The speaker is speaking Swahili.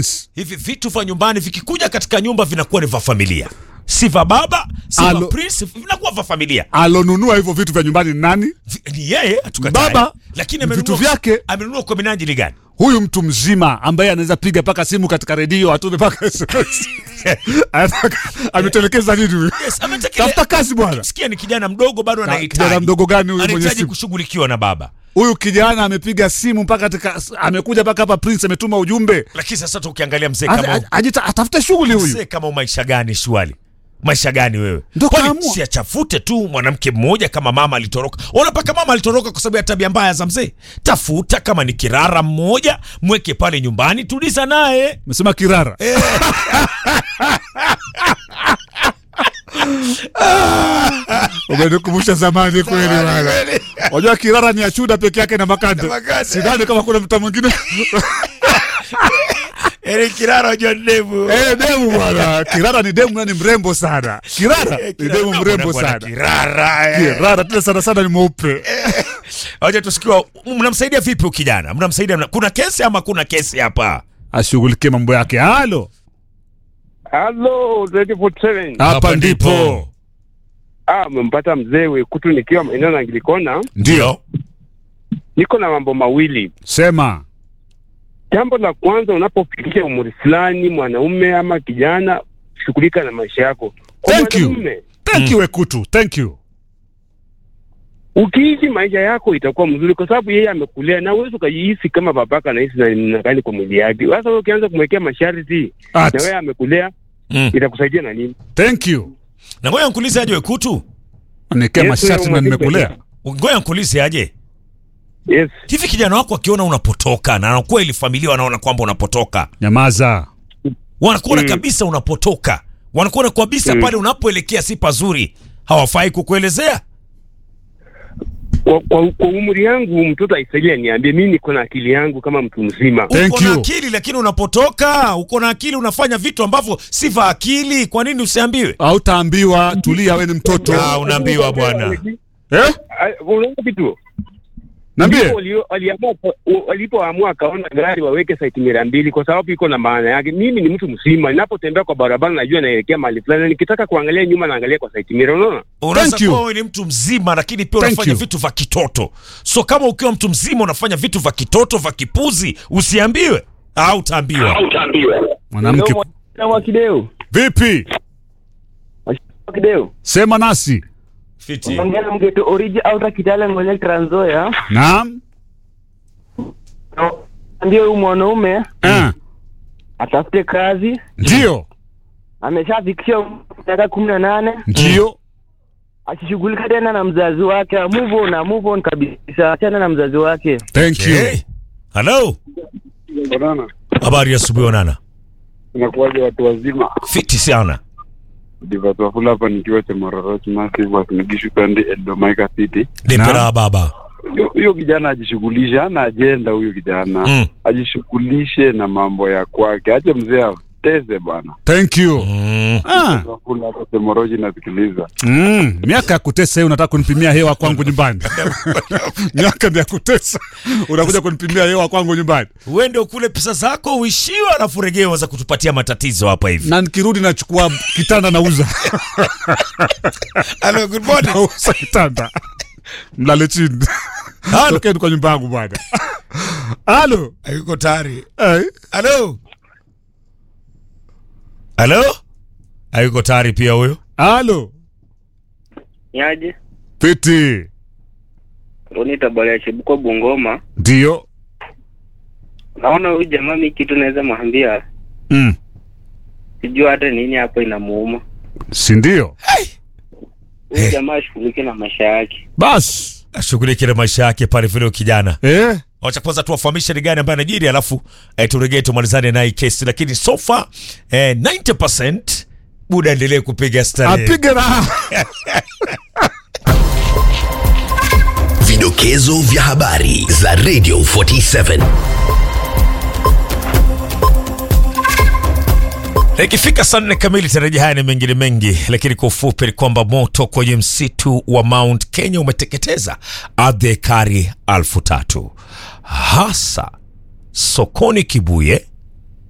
hivi vitu vya nyumbani vikikuja katika nyumba vinakuwa ni vya familia si vya baba si vya Alo. prince vinakuwa vya familia alonunua hivyo vitu vya nyumbani ni nani Vi- ni yeye hatukatai. Baba, lakini vitu amenunua vyake. amenunua kwa minajili gani huyu mtu mzima ambaye anaweza piga mpaka simu katika redio atume mpaka SMS. Anataka- ametelekeza nini huyu yes, ametekele- tafuta kazi bwana sikia ni kijana mdogo bado Ka- anahitaji kijana mdogo gani huyu mwenye anahitaji simu? kushughulikiwa na baba huyu kijana amepiga simu mpaka katika amekuja mpaka hapa prince ametuma ujumbe lakini sasa tu ukiangalia mzee Ata- kama a- ajita- atafute shughuli huyu mzee kama maisha gani shwali maisha gani wewe Ndo Kwani kaamua. si achafute tu mwanamke mmoja kama mama alitoroka ona paka mama alitoroka kwa sababu ya tabia mbaya za mzee tafuta kama ni kirara mmoja mweke pale nyumbani tuliza naye mesema kirara umenikumbusha zamani kweli bwana wajua kirara ni achuda peke yake na makande makande. sidhani kama kuna mta mwingine Eli kirara wajua ndevu Eh, demu bwana kirara ni demu nani mrembo sana kirara ni demu mrembo sana kirara eh. kirara tena sana sana ni mweupe Wacha tusikiwa mnamsaidia vipi huyu kijana mnamsaidia mna- kuna kesi ama kuna kesi hapa ashughulikie mambo yake halo Halo, 24/7. hapa ndipo Ah, umempata mzee Wekutu nikiwa eneo la Anglikona. ndio Niko na mambo mawili. sema Jambo la kwanza, unapofikisha umri fulani, mwanaume ama kijana, shughulika na maisha yako. Kwa Thank you. mwanamume, thank you wekutu thank you ukiishi maisha yako itakuwa mzuri, kwa sababu yeye amekulea na uwezi ukajihisi kama babaka anahisi na namna gani kwa mwili yake. Sasa wewe ukianza kumwekea masharti At. na wewe amekulea, mm. itakusaidia na nini? thank you na ngoja nkulize aje wekutu nikia Yes, masharti na wewe nimekulea ngoja nkulize aje Yes. hivi kijana wako akiona unapotoka na anakuwa ili familia wanaona kwamba unapotoka nyamaza wanakuona Mm. kabisa unapotoka wanakuona kabisa Mm. pale unapoelekea si pazuri hawafai kukuelezea Kwa, kwa, kwa umri yangu mtoto aisaidia niambie, mimi niko na akili yangu kama mtu mzima. Thank uko na you. akili lakini unapotoka uko na akili unafanya vitu ambavyo si vya akili kwa nini usiambiwe hautaambiwa tulia we ni mtoto Ah, unaambiwa bwana eh? Ah, unaona kitu Niambie. Ndipo walio- waliamua wa- walipoamua akaona gari waweke saiti mira mbili kwa sababu iko na maana yake. Mimi ni mtu mzima, ninapotembea kwa barabara najua naelekea mahali fulani, na nikitaka kuangalia nyuma naangalia kwa saiti mira. Unaona, unaweza Thank you. kuwa wewe ni mtu mzima lakini pia Thank unafanya you. vitu vya kitoto so kama ukiwa mtu mzima unafanya vitu vya kitoto vya kipuzi usiambiwe au utaambiwa mwanamke wa kideo vipi wa kideo sema nasi fiti ongea mgeto oriji au kitale ngone Trans Nzoia, naam ndio huyu mwanaume Ah, atafute kazi, ndio ameshafikisha miaka kumi na nane ndio asishughulika tena na mzazi wake, move on, move on kabisa, achana na mzazi wake. thank you okay. halo Banana, habari ya asubuhi onana inakuwaje watu wazima? fiti sana Divatwafula hapa nikiwa Chemarorot Massive Wasinigishu Kandi Eldomaika City. nipera baba Huyo- Huyo kijana ajishughulishe, hana ajenda huyo kijana Mm. ajishughulishe na mambo ya kwake, ache mzee ateze bwana. thank you mm. ah. Wafula hapa Chemoroji nasikiliza. mm. miaka ya kutesa hiyo unataka kunipimia hewa kwangu nyumbani miaka ni ya kutesa unakuja kunipimia hewa kwangu nyumbani uende ukule pesa zako uishiwe alafu regewa za kutupatia matatizo hapa hivi na nikirudi nachukua kitanda nauza Hello, good morning. nauza kitanda mlale chini Halo. tokeni kwa nyumba yangu bwana halo Hayuko tayari. Eh, Halo. Halo? Hayuko tayari pia huyo. halo Niaje? piti Roni Tabale ya Chebuko Bungoma. ndio Naona huyu jamaa mi kitu naweza mwambia mm. sijua hata nini hapo inamuuma. si ndio Huyu jamaa ashughulike na maisha yake. basi Ashughulike na maisha yake pale vile huyo kijana. eh? Wacha kwanza tuwafahamishe ni gani ambaye anajiri alafu eh, turegee tumalizane na hii kesi lakini so far eh, 90% buda endelee kupiga stari. apige raha Vidokezo vya habari za Radio 47. Ikifika saa nne kamili tarajia haya ni mengine mengi, lakini kwa ufupi ni kwamba moto kwenye msitu wa Mount Kenya umeteketeza ardhi ya ekari alfu tatu hasa sokoni Kibuye